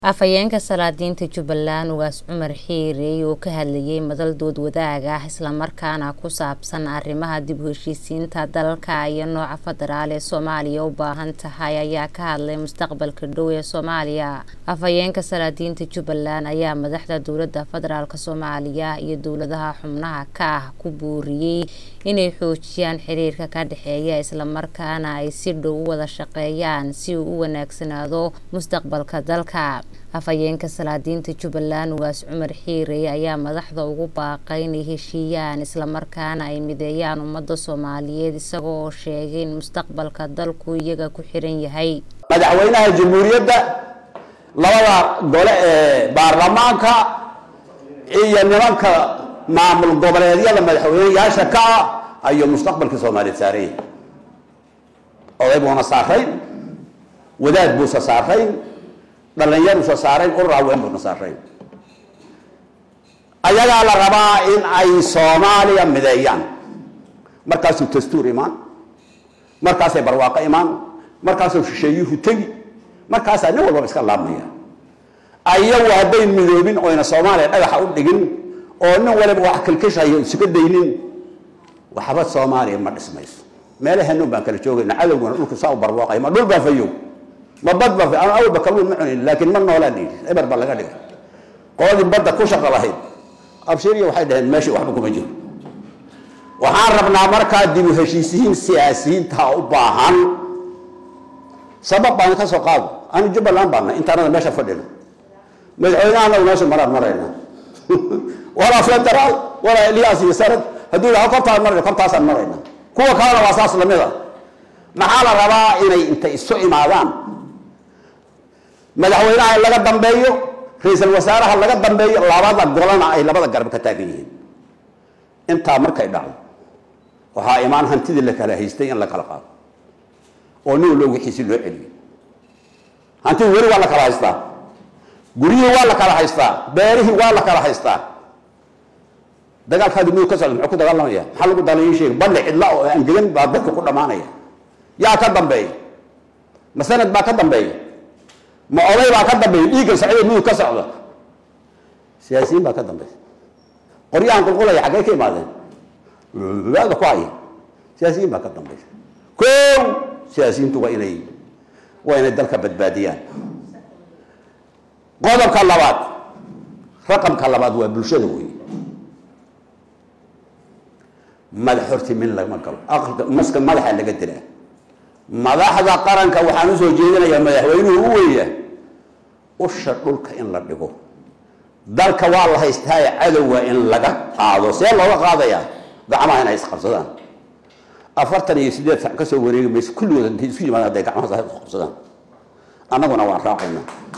Afhayeenka Salaadiinta Jubbaland Ugaas Cumar Xiire oo ka hadlayay madal dood wadaag ah isla markaana ku saabsan arrimaha dib u heshiisiinta dalka iyo nooca federaal ee Soomaaliya u baahan tahay ayaa ka hadlay mustaqbalka dhow ee Soomaaliya. Afhayeenka Salaadiinta Jubbaland ayaa madaxda dowladda federaalk Soomaaliya iyo dowladaha xubnaha ka ah ku booriyay inay xoojiyaan xiriirka ka dhexeeya isla markaana ay si dhow u wada shaqeeyaan si uu u wanaagsanaado mustaqbalka dalka. Afhayeenka Salaadiinta Jubbaland Ugaas Cumar Xiire ayaa madaxda ugu baaqay inay heshiiyaan isla markaana ay mideeyaan ummadda Soomaaliyeed isaga oo sheegay in mustaqbalka dalku iyaga ku xiran yahay. madaxweynaha jamhuuriyadda labada gole ee baarlamaanka iyo nimanka maamul goboleedyada madaxweyneyaasha ka ah ayuu mustaqbalka soomaaliyeed saaran yahay oday buuna saarayn wadaad buusa saarayn dhalinyaruusa saarayn urur haween buuna saarayn ayagaa la rabaa in ay soomaaliya mideeyaan markaasuu dastuur imaan markaasay barwaaqo imaan markaasuu shisheeyuhu tegi markaasaa nin walbaba iska laabmaya ayagu hadday midoobin oyna soomaaliya dhagaxa u dhigin oo nin waliba wax kalkishayo isuga daynin waxba soomaaliya ma dhismayso meelahanuun baan kala joogayna cadowguna dhulku saa u barwaaqay ma dhul baa fayow ma bad baa fayow awalba kalluun ma cunin laakiin ma noolaan dhihi eber baa laga dhigay qoladii badda ku shaqo lahayd abshiriya waxay dhaheen meeshii waxba kuma jiro waxaan rabnaa markaa dib u heshiisiyiin siyaasiyiinta u baahan sabab baan ka soo qaado anu jubbaland baana intaanada meesha fadhino madaxweynaha anagu meesha maraan marayna walaa federaal walaa elyaas iyo sanad hadduu yidhaho kortaan marayna kortaasaan marayna kuwa kalena waa saas lamid a maxaa la rabaa inay intay isu imaadaan madaxweynaha laga dambeeyo ra-iisul wasaaraha laga dambeeyo labada golana ay labada garab ka taagan yihiin intaa markay dhacdo waxaa imaan hantidii la kala haystay in la kala qaado oo nin walba wixiisi loo celiyo hantidii weli waa la kala haystaa guryihii waa la kala haystaa beerihii waa la kala haystaa dagaalkaadi mudug ka socda muxuu ku dagaalamaya maxaa lagu dalayin sheega balli cidla oo angegan baa dadka ku dhammaanaya yaa ka dambeeya ma sanad baa ka dambeeya ma oday baa ka dambeeya dhiigga socda mudug ka socda siyaasiyiin baa ka dambeeya qoryahan qulqulaya xaggee ka imaadeen ada ku haya siyaasiyiin baa ka dambeeya kow siyaasiyiintu waa inay waa inay dalka badbaadiyaan qodobka labaad raqamka labaad waa bulshada wey madax horti min lama galo aqalka maska madaxa laga dilaa madaxda qaranka waxaan usoo jeedinayaa madaxweynuhu u weeya usha dhulka in la dhigo dalka waa la haystaaye cadowga in laga qaado see looga qaadayaa gacmaha inay isqabsadaan afartan iyo sideed sac ka soo wareegi mayso kulligood intay isku yimaadaan hadday gacmaha qabsadaan annaguna waan raacaynaa